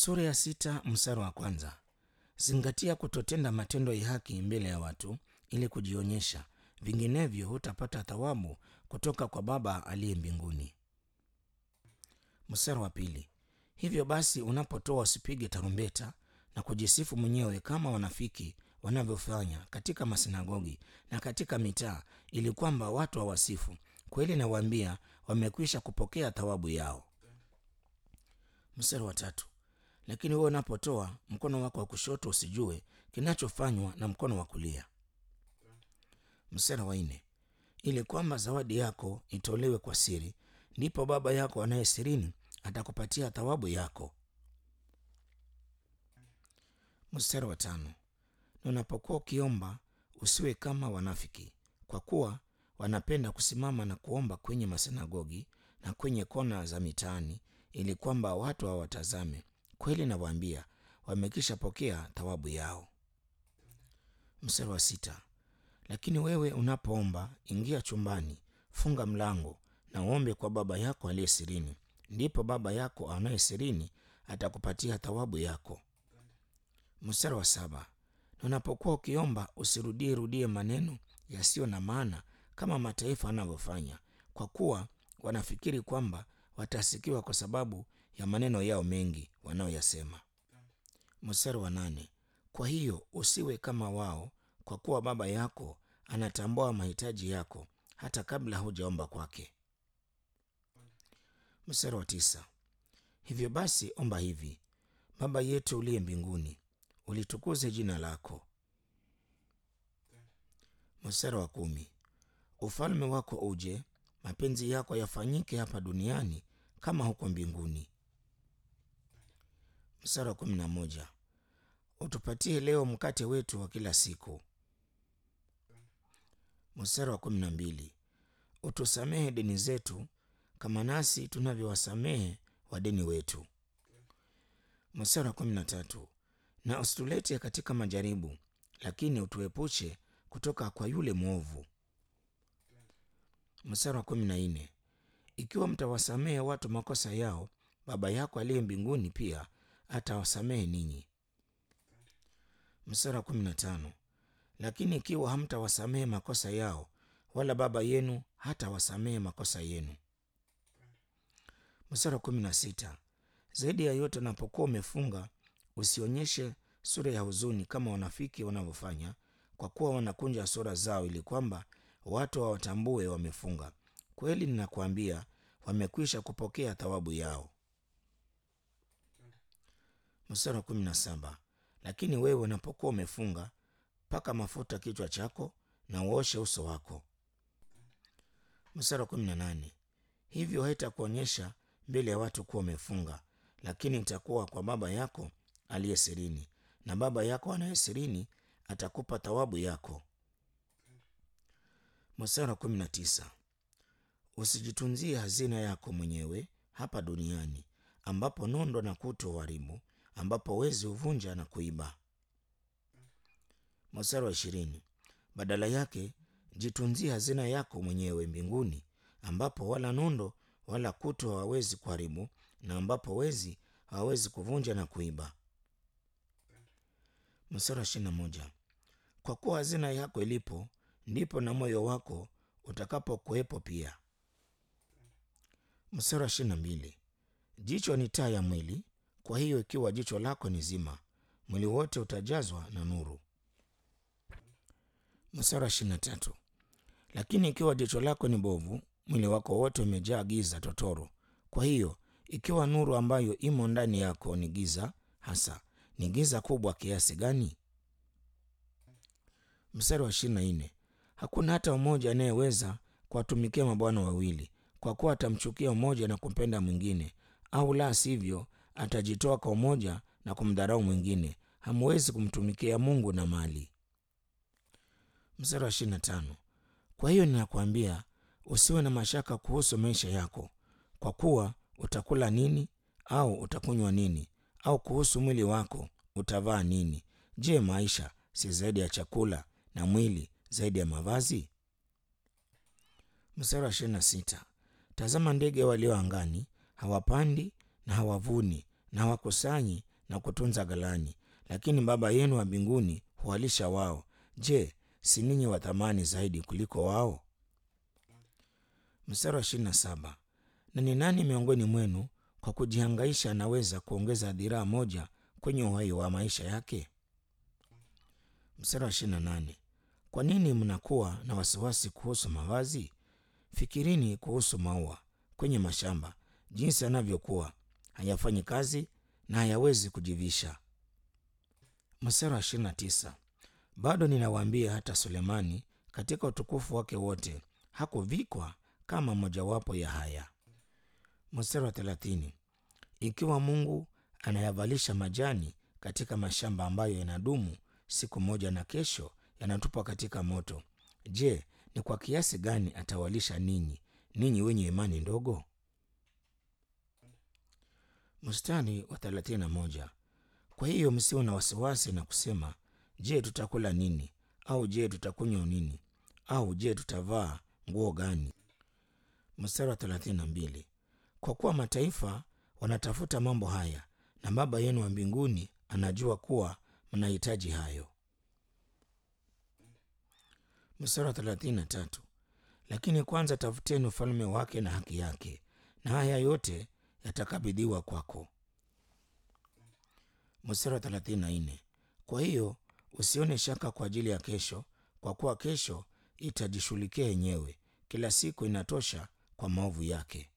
Sura ya sita mstari wa kwanza. Zingatia kutotenda matendo ya haki mbele ya watu ili kujionyesha, vinginevyo hutapata thawabu kutoka kwa Baba aliye mbinguni. Mstari wa pili. Hivyo basi, unapotoa usipige tarumbeta na kujisifu mwenyewe kama wanafiki wanavyofanya katika masinagogi na katika mitaa, ili kwamba watu hawasifu. Kweli nawaambia, wamekwisha kupokea thawabu yao. Mstari wa tatu. Lakini wewe unapotoa, mkono wako wa kushoto usijue kinachofanywa na mkono wa kulia. Mstari wa nne. Ili kwamba zawadi yako itolewe kwa siri, ndipo Baba yako anaye sirini atakupatia thawabu yako. Mstari wa tano. Na unapokuwa ukiomba usiwe kama wanafiki, kwa kuwa wanapenda kusimama na kuomba kwenye masinagogi na kwenye kona za mitaani, ili kwamba watu hawatazame. Kweli nawaambia, wamekisha pokea thawabu yao. Mstari wa sita. Lakini wewe unapoomba, ingia chumbani, funga mlango na uombe kwa Baba yako aliye sirini, ndipo Baba yako anaye sirini atakupatia thawabu yako. Mstari wa saba. Na unapokuwa ukiomba usirudie rudie maneno yasiyo na maana kama mataifa wanavyofanya, kwa kuwa wanafikiri kwamba watasikiwa kwa sababu ya maneno yao mengi wanayoyasema. Mstari wa nane. Kwa hiyo usiwe kama wao, kwa kuwa Baba yako anatambua mahitaji yako hata kabla hujaomba kwake. Mstari wa tisa. Hivyo basi omba hivi: Baba yetu uliye mbinguni, ulitukuze jina lako. Mstari wa kumi. Ufalme wako uje, mapenzi yako yafanyike hapa duniani kama huko mbinguni. Mstari wa kumi na moja. Utupatie leo mkate wetu wa kila siku. Mstari wa kumi na mbili. Utusamehe deni zetu kama nasi tunavyowasamehe wadeni wetu. Mstari wa kumi na tatu. Na usitulete katika majaribu, lakini utuepushe kutoka kwa yule mwovu. Mstari wa kumi na nne. Ikiwa mtawasamehe watu makosa yao, Baba yako aliye mbinguni pia atawasamehe ninyi. Mstari wa kumi na tano. Lakini ikiwa hamtawasamehe makosa yao, wala Baba yenu hatawasamehe makosa yenu. Mstari wa kumi na sita. Zaidi ya yote, unapokuwa umefunga usionyeshe sura ya huzuni kama wanafiki wanavyofanya, kwa kuwa wanakunja sura zao ili kwamba watu hawatambue wamefunga. Kweli ninakuambia, wamekwisha kupokea thawabu yao. Mstari wa kumi na saba. Lakini wewe unapokuwa umefunga, paka mafuta kichwa chako na uoshe uso wako. Mstari wa kumi na nane. Hivyo haitakuonyesha mbele ya watu kuwa umefunga, lakini itakuwa kwa Baba yako aliye sirini, na Baba yako anaye sirini atakupa thawabu yako. Mstari wa kumi na tisa. Usijitunzie hazina yako mwenyewe hapa duniani, ambapo nondo na kutu huharibu, ambapo wezi huvunja na kuiba. Mstari wa ishirini. Badala yake jitunzie hazina yako mwenyewe mbinguni, ambapo wala nondo wala kutu hawawezi kuharibu, na ambapo wezi hawawezi kuvunja na kuiba. Mstari wa ishirini na moja. Kwa kuwa hazina yako ilipo, ndipo na moyo wako utakapokuwepo pia. Mstari wa ishirini na mbili. Jicho ni taa ya mwili. Kwa hiyo ikiwa jicho lako ni zima, mwili wote utajazwa na nuru. Mstari wa ishirini na tatu. Lakini ikiwa jicho lako ni bovu, mwili wako wote umejaa giza totoro. Kwa hiyo ikiwa nuru ambayo imo ndani yako ni giza hasa, ni giza kubwa kiasi gani? Mstari wa ishirini na nne. Hakuna hata mmoja anayeweza kuwatumikia mabwana wawili, kwa kuwa atamchukia mmoja na kumpenda mwingine, au la sivyo atajitoa kwa mmoja na kumdharau mwingine. Hamwezi kumtumikia Mungu na mali. Mstari wa ishirini na tano. Kwa hiyo ninakwambia usiwe na mashaka kuhusu maisha yako, kwa kuwa utakula nini au utakunywa nini, au kuhusu mwili wako utavaa nini? Je, maisha si zaidi ya chakula na mwili zaidi ya mavazi? Mstari wa ishirini na sita. Tazama ndege walio angani, hawapandi na hawavuni na hawakusanyi na kutunza ghalani, lakini Baba yenu wa mbinguni huwalisha wao. Je, si ninyi wa thamani zaidi kuliko wao? Mstari wa ishirini na saba. Na ni nani miongoni mwenu kwa kujihangaisha anaweza kuongeza dhiraa moja kwenye uhai wa maisha yake? Mstari wa ishirini na nane. Kwa nini mnakuwa na wasiwasi kuhusu mavazi? Fikirini kuhusu maua kwenye mashamba, jinsi yanavyokuwa, hayafanyi kazi na hayawezi kujivisha. Mstari wa ishirini na tisa. Bado ninawaambia, hata Sulemani katika utukufu wake wote hakuvikwa kama mojawapo ya haya. Mstari wa thelathini. Ikiwa Mungu anayavalisha majani katika mashamba ambayo yanadumu siku moja na kesho yanatupwa katika moto, je, ni kwa kiasi gani atawalisha ninyi, ninyi wenye imani ndogo? Mstari wa thelathini na moja. Kwa hiyo msiwe na wasiwasi na kusema, je, tutakula nini? Au je, tutakunywa nini? Au je, tutavaa nguo gani? Mstari wa thelathini na mbili. Kwa kuwa mataifa wanatafuta mambo haya, na Baba yenu wa mbinguni anajua kuwa mnahitaji hayo. Mstari wa thelathini na tatu. Lakini kwanza tafuteni ufalme wake na haki yake, na haya yote yatakabidhiwa kwako. Mstari wa thelathini na nne. Kwa hiyo usione shaka kwa ajili ya kesho, kwa kuwa kesho itajishughulikia yenyewe. Kila siku inatosha kwa maovu yake.